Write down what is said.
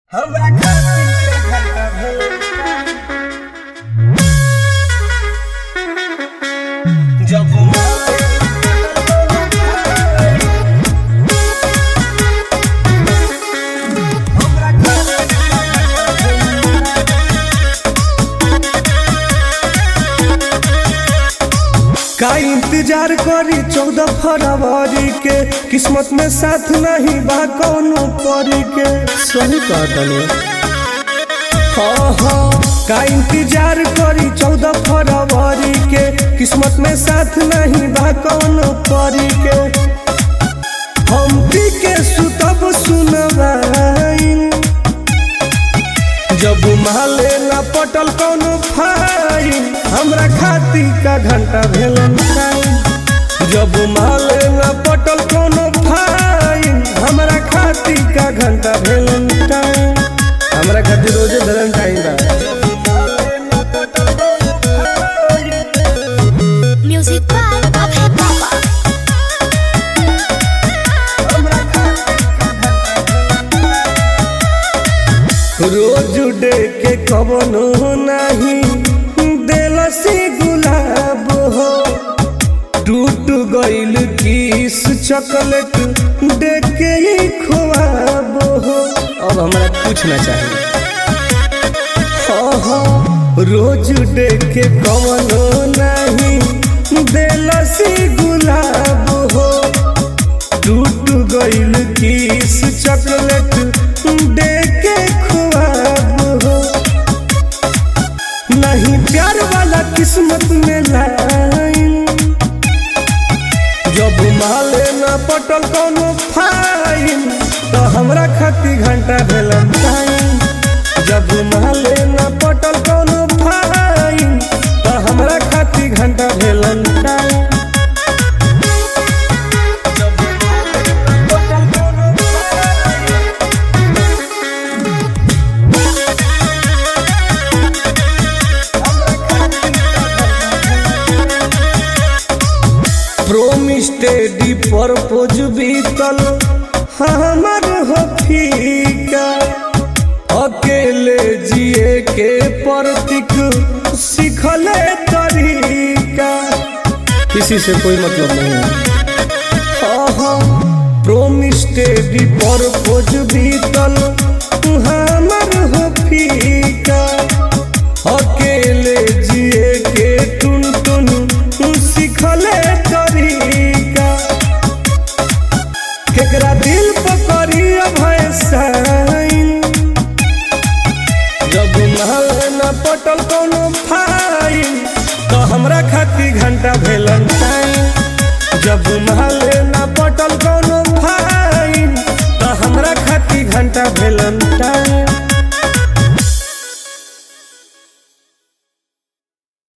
हमरा खातिर के घंटा भेल जब हमरा खातिर के घंटा का इंतजार करी चौदह फरवरी के किस्मत में साथ नहीं बा कौनो परी के सही कहतनी हाँ हाँ का इंतजार करी चौदह फरवरी के किस्मत में साथ नहीं बा कौनो परी के हम पी के सुतब सुनवाइन जब माले ना पटल कोनो फाइन हमरा खाती का घंटा भेलन टाइम जब माले ना पटल कोनो फाइन हमरा खाती का घंटा भेलन टाइम हमरा खातिर रोजे धरन टाइम बा Music by Abhay Baba. रोज उडे के कवनो नहीं देलसी गुलाब हो टूट गइल किस चॉकलेट देख के ही खुआब हो अब हमरा कुछ ना चाहिए हाँ हाँ रोज उडे के कवनो नहीं देलसी गुलाब हो टूट गइल किस चॉकलेट देख के खुआब हो नहीं प्यार वाला किस्मत में लाइन जब माले ना पटल कोनो फाइन तो हमरा खाती घंटा भेलन टाइम जब माले ना पटल कोनो फाइन तो हमरा खाती घंटा भेलन टाइम प्रोमिस टेडी परपोज बीतल हमर हो फीका अकेले जिए के प्रतीक सीखले तरीका किसी से कोई मतलब नहीं है प्रोमिस टेडी परपोज बीतल हमर हो फीका अकेले जिए के टुन टुन सीखले तरीका केकरा दिल पर करी भय साइन जब महल न पटल कोनो फाइन तो हमरा खाती घंटा भेलन टाइम जब महल न पटल कोनो फाइन तो हमरा खाती घंटा भेलन टाइम